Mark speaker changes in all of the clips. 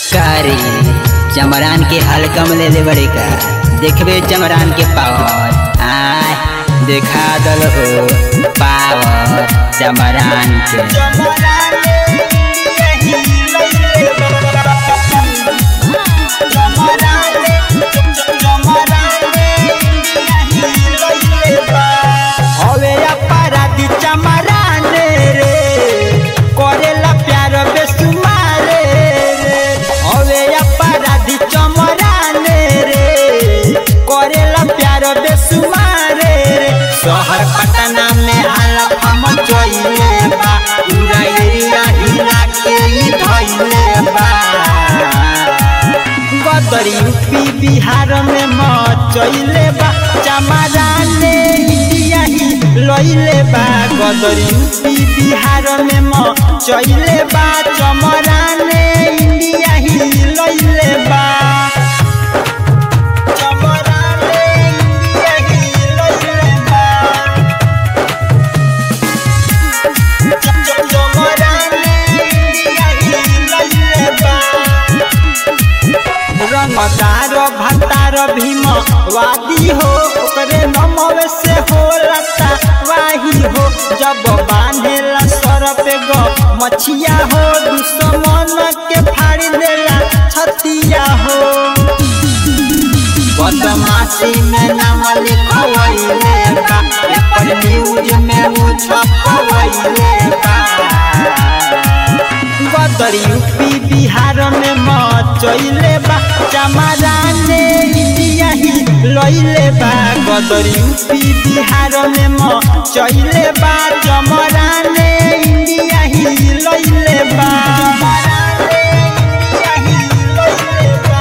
Speaker 1: कारी चमरान के हलकम ले ले बड़े का देखबे चमरान के पावर आय देखा दल हो पावर चमरान के
Speaker 2: हवे अपराधी चमराने रे करेला प्यार बेसुमारे रे हवे अपराधी चमराने रे करेला प्यार बेसुमारे रे शहर पटना में हालत हम जोइले बा पूरा एरिया हिला के ही धइले बा गदर यूपी बिहार में मचैले बा चमराने इंडिया ही लैले बा गदर यूपी बिहार में मचैले बा चमराने इंडिया ही लैले बा चमराने इंडिया ही लैले बा चमराने इंडिया ही लैले बा रंगदार भतार भीम वादी हो ओकरे नमव से हो लता वाही हो जब बांधेला सर पे ग मछिया हो दुश्मन के फाड़ देला छतिया हो बदमाशी में नाम लिखवैले बा पेपर न्यूज में वो छपवैले बा गदर यूपी बिहार में मचैले बा चमराने इंडिया ही लैले बा गदर यूपी बिहार में मचैले बा चमराने इंडिया ही लैले बा चमराने इंडिया ही लैले बा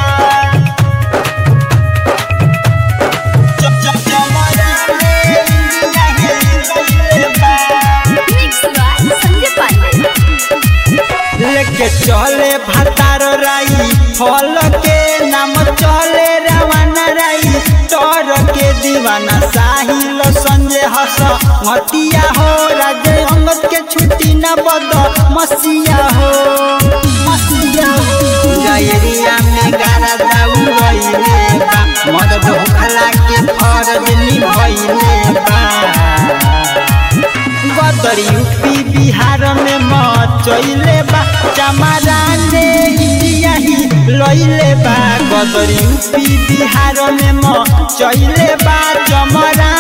Speaker 2: च- च- चमराने इंडिया ही लैले बा
Speaker 3: संजय पांडे
Speaker 2: लेके चले भतार राई फल के नाम चले रवाना राई तोर के दीवाना साहिल संजय हस मतिया हो राजे अंगद के छुट्टी न बद मसिया हो मसिया हो पूरा एरिया में गारा दाऊ रहिले बा मदद होखला के फर्ज निभइले बा गदर यूपी बिहार में मचैले बा चमराने इंडिया ही लैले बा गदर यूपी बिहार में मचैले बा चमरा